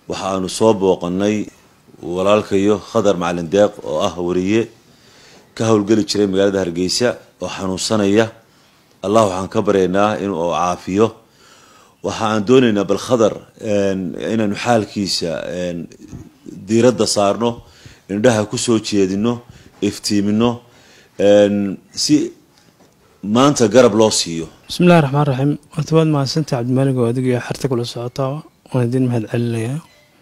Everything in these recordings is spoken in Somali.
waxa aanu soo booqanay walaalkayo khadar macalin deeq oo ah wariye ka howlgeli jiray magaalada hargeysa oo xanuunsanaya allah waxaan ka baryaynaa inuu caafiyo waxa aan doonaynaa bal khadar inaanu xaalkiisa diiradda saarno indhaha kusoo jeedino iftiimino si maanta garab loo siiyo bismillahi raxmaan raxiim horta waad mahadsantay cabdimaalig oo adiga iyo xerta kula socotaa waan idin mahad celinayaa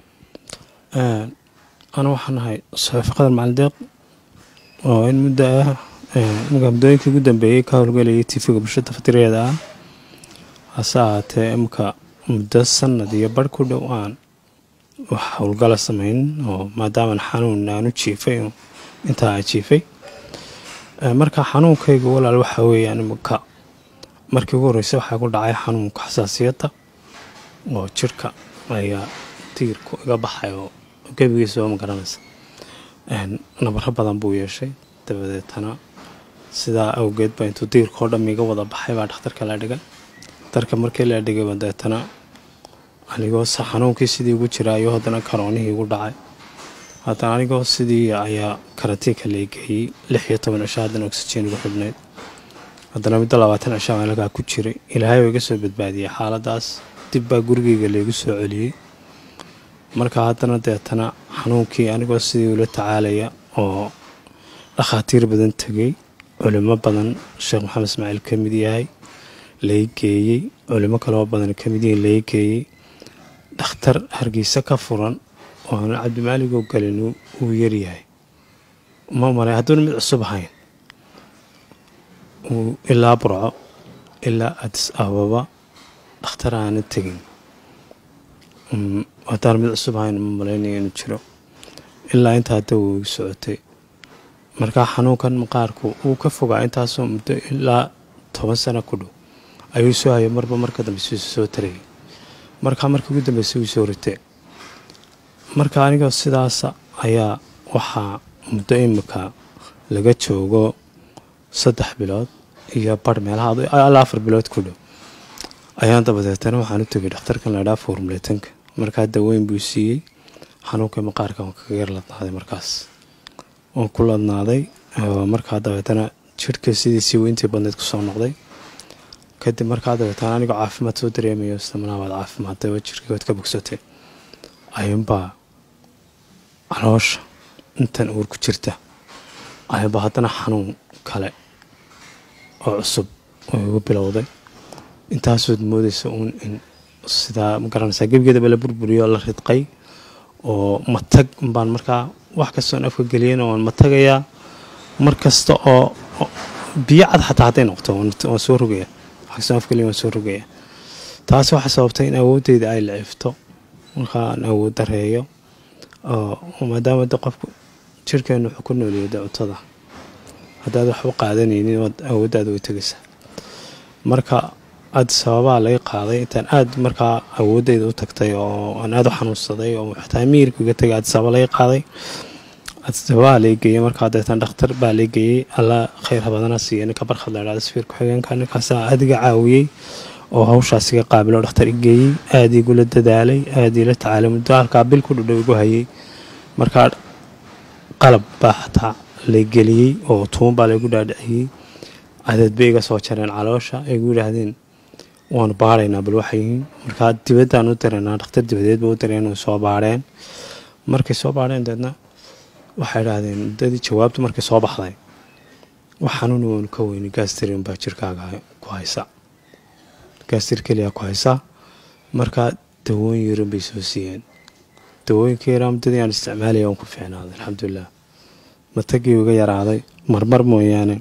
ana waxaan ahay saxaafi qadar macalin deeq oo in muddo ah muddooyinkii ugu dambeeyey ka howlgelayay tifiga bulshada fatireeda ah hase ahaatee imka muddo sanad iyo barh ku dhow aan wax howlgala samayn oo maadaaman xanuun aanu jiifay intaa a jiifay marka xanuunkayga walaal waxaa weeyaan imika markii ugu horreysay waxaa ku dhacay xanuunka xasaasiyadda oo jirhka ayaa tiirku iga baxay oo gebigiisa oo ma garanaysa nabaro badan buu yeeshay dabadeetana sidaa awgeed baa intuu diirkao dham iga wada baxay baa dhakhtarka la dhigay dhakhtarka markii la dhigay dabeetana anigoo xanuunkii sidii ugu jira ayuu haddana karoonihii igu dhacay haddana anigoo sidii ayaa karatiinka laigeeyey lix iyo toban cisho haddana oxygen igu xidhnayd haddana muddo labaatan cisho aan halkaa ku jiray ilaahay oo iga soo badbaadiyey xaaladaas dib baa gurigeyga laygu soo celiyey marka haddana deetana xanuunkii anigoo sidii ula tacaalaya oo dhakhaatiir badan tegay culimo badan sheekh maxamed ismaaciil ka mid yahay lai geeyey culimo kaloo badan ka mid yihiin lai geeyey dhakhtar hargeysa ka furan oo aanu cabdimaaligoo galin uu yaryahay ma malay hadduuna mid cusub ahayn ilaa burco ilaa adis ababa dhakhtar aana tegin haddaan mid cusub ahayn ma malaynaya inuu jiro ilaa intaa hadda wuu igu socotay markaa xanuunkan maqaarku wuu ka fogaa intaasoo muddo ilaa toban sano ku dhow ayuu soo hayay marba marka dambeysa soo tarayay markaa markii ugu dambeysay wuu soo ritay marka anigoo sidaasa ayaa waxaa muddo imika laga joogo saddex bilood iyo barh meelaha ilaa afar bilood ku dhow ayaan dabadeetana waxaan u tegay dhakhtarkan laydhaa formulatanka markaa daweyn buu siiyey xanuunka maqaarka waan kaga yar ladnaaday markaas waan ku ladnaaday markaa dabeetana jirhka sidiisii weyntii badneyd kusoo noqday kadib markaa dabeetana anigoo caafimaad soo dareemayo istamanabaad caafimaadday oo jirkii waad ka bogsatay ayuunbaa caloosha intan uur ku jirta ayuunbaa haddana xanuun kale oo cusub oo igu bilowday intaasood moodaysa uun in sidaa ma garanaysaa gebigeedaba la burburiyo la ridqay oo matag baan markaa wax kastoon afka geliyeen waan matagayaa mar kasta oo biyo cad xataa hadday noqoto waan soo rogaya wax kastoon afgeliya waan soo rogaya taasi waxaa sababtay in awooddeyda ay lacifto markaa aan awood dareeyo oo maadaama de qofku jirhkeenu wuxuu ku nooliyo de cuntada haddaad waxba qaadanaynin waad awooddaada way tegaysaa marka aad sababaa laga qaaday intaan aad markaa awoodeyda u tagtay oo aan aada u xanuunsaday oo xataa miirku iga tagay aad sababa laga qaaday sababaa laga geeyey markaa deetan dhakhtar baa laga geeyey alla khayr badana siiya ninka barkhad la idhahda safiir ku-xigeenka ninkaasaa adiga caawiyey oo hawshaas iga qaabilo dhakhtar i geeyey aada igula dadaalay aada ila tacaalay muddo halkaa bil ku dhudhow igu hayay markaa qalab baa xataa la geliyey oo tuun baa laygu dhaadhiciyey cadeed bay iga soo jareen caloosha ay gu yidhaahdeen waanu baaraynaa bal waxay yihiin markaa dibaddaan u dareynaa dhakhtar dibadeed ba u dareen soo baarheen markay soo baarheen deedna waxay idhaahdeen muddadii jawaabtu markay soo baxday wax xanuuni waanu ka weyni gaastrin baa jirkaaga ku haysa gaastir keliya ku haysa markaa dawooyin yaran bay soo siiyeen dawooyinka yaraa muddadii aan isticmaalaya waan ku fiicnaaday alxamdulilah matagii uga yaraaday marmar mooyaane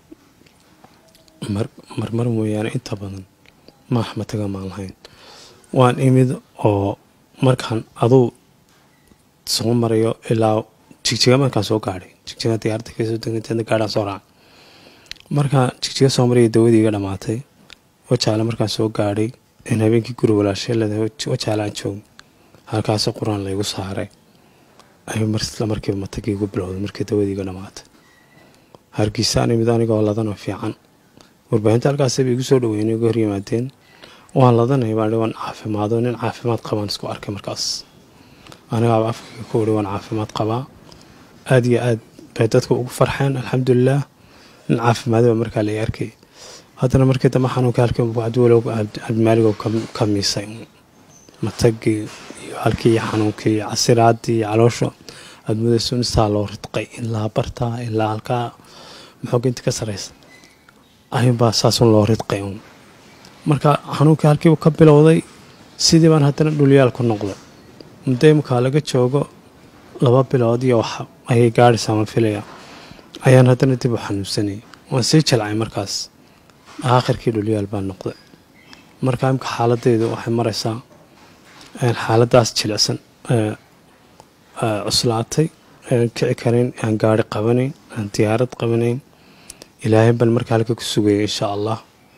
marmar mooyaane inta badan maax mataga maan lahayn waan imid oo markaan aduu soo marayo ilaa jigjiga markaan soo gaadhay jigjiga diyaarada kasoo degnateedna gaadhaan soo raaca markaan jigjiga soo maraya dawadii iga dhammaatay wajaale markaan soo gaadhay in habeenkii guri walaashay leedahay wajaale aan joog halkaasi qur-aan laygu saaray ayuu marisla markiiba matagii igu bilowday markii dawadii iga dhammaatay hargeysaan imid anigoo ladanoo fiican warbaahinta halkaasaba igu soo dhaweynay uga horyimaadeen waan ladanay baa waan caafimaado nin caafimaad qabaan isku arkay markaas anigaaba afkayga ku wari waan caafimaad qabaa aada iyo aad bay dadku ugu farxeen alxamdulilah nin caafimaadaba markaa la arkay haddana markii dambe xanuunka halkii cabdiwalow cabdimaaligoo ka miisay matagii iyo halkii xanuunkii casiraadii iyo caloosha admudayso insaa loo ridqay ilaa bartaa ilaa halkaa maxooga inta ka saraysa ayuunbaa saasun loo ridqay uun marka xanuunkii halkiibu ka bilowday sidii baan haddana dhulyaal ku noqday muddo imkaa laga joogo laba bilood iyo wax ayay gaadhaysaa ma filaya ayaan haddana dib u xanuunsanayay waan sii jalcay markaas aakhirkii dhulyaal baa noqday marka imka xaaladeydu waxay maraysaa xaaladaas jilicsan cuslaatay kici karayn aan gaari qabanayn aan diyaarad qabanayn ilaahay baan markaa halka ku sugayay insha allah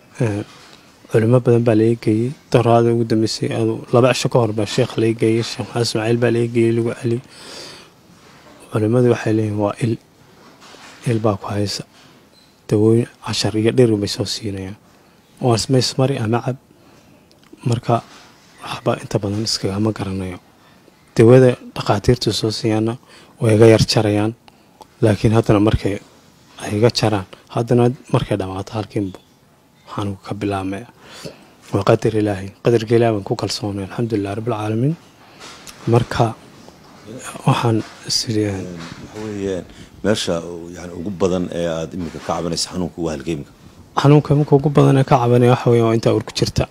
culimo badan baa laga geeyey doraada ugu dambeysay laba cisho ka hor baa sheekh laga geeyey sheekh maxamed ismaaciil baa laga geeyey lagu celi culimmadu waxay leeyihin waa il il baa ku haysa dawooyin cashar iyo dhir bay soo siinayaan waa ismaysmari ama cab marka waxba inta badan iskagama garanayo dawada dhakhaatiirtu soo siiyaana way iga yar jarayaan laakiin haddana markay ay iga jaraan haddana markay dhammaato halkiinbu waxaan ka bilaabmaya waa qadar ilaahay qadarka ilahi baan ku kalsoonay alxamdulilah rabbilcaalamiin marka waxaan isiri waxa weeyaan meesha yani ugu badan ee aada iminka ka cabanaysa xanuunka waa halgeemka xanuunka iminka ugu badan ee ka cabanaya waxa weya waa intaa urku jirta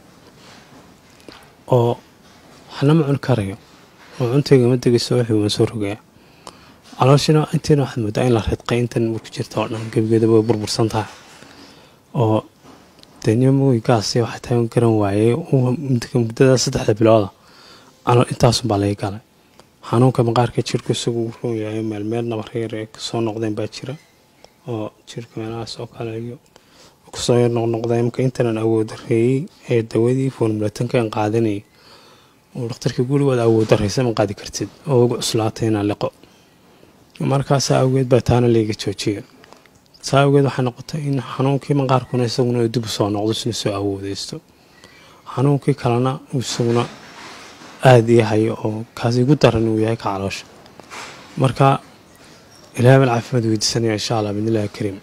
oo waxna ma cuni karayo oo cuntayga ma degayso wixii waan soo rogaya calooshina intiina waxaad moodaa in la ridqay intan urku jirta oo dhan gebigeeda way burbursan tahay oo dee nimamoygaasi waxay tahay garan waayey muddada saddexda bilooda intaasunbaa laga galay xanuunka maqaarka jirku isagu uu roon yahay meelmeel nabaryar ee kasoo noqdeen baa jira oo jirka meelahaas oo kale iyo kusoo yar noqnoqdeen marka intanan awooddareeyey ee dawadii formulatankan qaadanayay oo dhakhtarkii gurigood awooddaraysa ma qaadi kartid oo ugu cuslaatay inaan liqo markaasaa awgeed baa taana layga joojiya saa awgeed waxay noqotay in xanuunkii maqaarkuna isaguna dib u soo noqdo sina soo awoodeysto xanuunkii kalena isaguna aada yahay oo kaas igu daran uu yahay ka caloosha marka ilahay baan caafimaad weydiisanaya insha allah bidnillahi kariim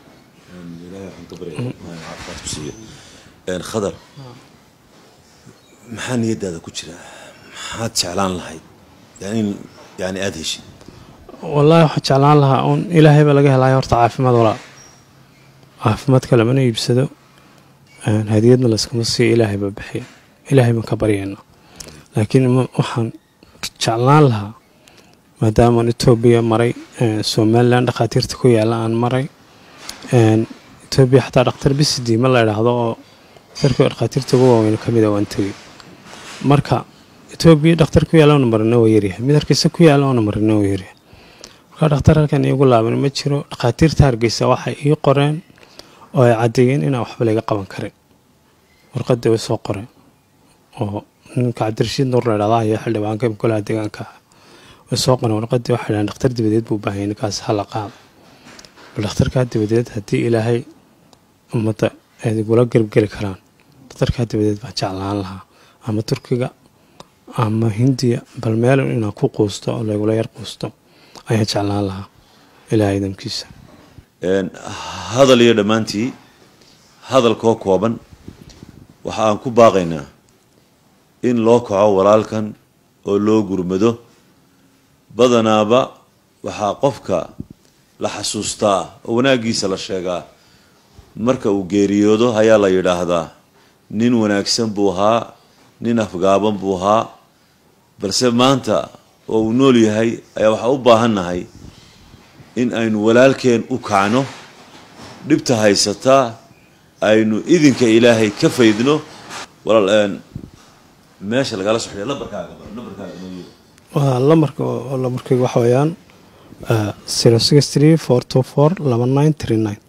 khadar maxaa niyadaada ku jira maxaad jeclaan lahayd in yani aada heshid wallaahi waxaan jeclaan lahaa uun ilaahay baa laga helaya horta caafimaad walaa caafimaadka lamana iibsado hadiyadna layskama siiyo ilaahay baa bixiya ilaahay baan ka baryayna laakiin waxaan jeclaan lahaa maadaamaan etoobiya maray somalilan dhakhaatiirta ku yaalla aan maray etoobiya xataa dhakhtar bisidima la idhaahdo oo darka dhakhaatiirta ugu waaweyn ka mid a waan tegey marka etoobiya dhakhtar ku yaalla oona marina waa yaryahay mid hargeysa ku yaalla oona marina waa yaryahay marka dhakhtar halkan iigu laaban ma jiro dhakhaatiirta hargeysa waxay ii qoreen oo ay caddeeyeen inaan waxba laga qaban karin warqadii way soo qoreen oo ninka cabdirashiid nuur la idhahda ayaa xildhibaanka golaha deegaanka way soo qoreen warqadii waxay dhahaan dhakhtar dibadeed buu baahayay ninkaas hala qaado bal dhakhtarkaa dibadeed haddii ilaahay ummadda aad igula garabgeli karaan dhakhtarkaa dibadeed baan jeclaan lahaa ama turkiga ama hindiya bal meel inaan ku quusto oo laygula yar quusto ayaan jeclaan lahaa ilaahay idamkiisa hadal iyo dhammaantii hadalkoo kooban waxa aan ku baaqaynaa in loo kaco walaalkan oo loo gurmado badanaaba waxaa qofka la xasuustaa oo wanaaggiisa la sheegaa marka uu geeriyoodo ayaa la yidhaahdaa nin wanaagsan buu ahaa nin afgaaban buu ahaa balse maanta oo uu nool yahay ayaa waxaa u baahannahay in aynu walaalkeen u kacno dhibta haysataa aynu idinka ilaahay ka faydno walaal meesha lagala soxdhiya lambarkaaga lambarkaaga waa lamarka oo lamarkayga waxa weeyaan zero six three four two four laba nine three nine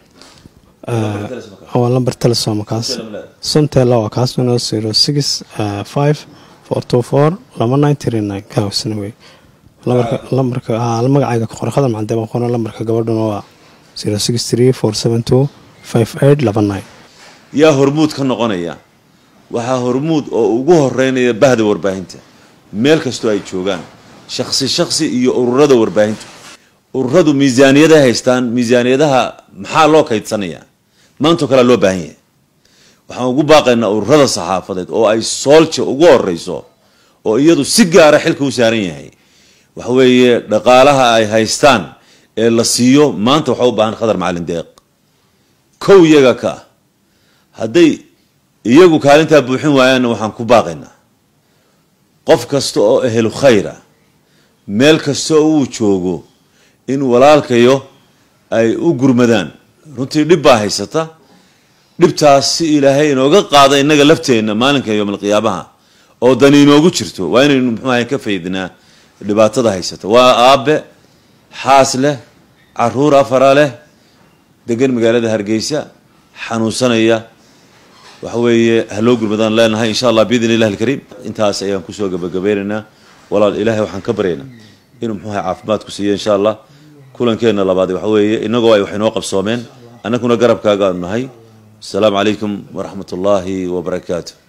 waa lambar telesoma kaas somtela waa kaasuna zero six five four two four laba nine three nine kaasna wey lambarka magacayga ka qora khadar macandee baan qoran lambarka gabadhuna waa zero six three four seven two five eight laba nine yaa hormuud ka noqonaya waxaa hormuud oo ugu horeynaya bahda warbaahinta meel kastoo ay joogaan shaksi shaksi iyo ururada warbaahintu ururadu miisaaniyaday haystaan miisaaniyadaha maxaa loo kaydsanayaa maantao kalea loo baahan yahay waxaan ugu baaqaynaa ururada saxaafadeed oo ay soolja ugu horeyso oo iyadu si gaara xilka u saaran yahay waxa weeye dhaqaalaha ay haystaan ee la siiyo maanta waxaa u baahan khadar macalin deeq kow iyaga ka ah hadday iyagu kaalintaa buuxin waayaanna waxaan ku baaqaynaa qof kasta oo ehlu khayra meel kasta oo uu joogo in walaalkayo ay u gurmadaan runtii dhib baa haysata dhibtaas si ilaahay inooga qaada innaga lafteenna maalinka yowmalqiyaamaha oo dani inoogu jirto waa inaynu muxuaha ka faydnaa dhibaatada haysata waa aabe xaas leh caruur afara leh degan magaalada hargeysa xanuunsanaya waxa weeye haloo gurmadaan leenahay insha allah biidn illahi alkariim intaas ayaan kusoo gabagabeynaynaa walaal ilaahay waxaan ka baryaynaa inuu muxuaha caafimaad ku siiyo insha allah kulankeenna labaad waxa weeye inagoo ay wax inoo qabsoomeen annaguna garabkaaga aanu nahay asalaamu calaykum waraxmat ullaahi wabarakaatu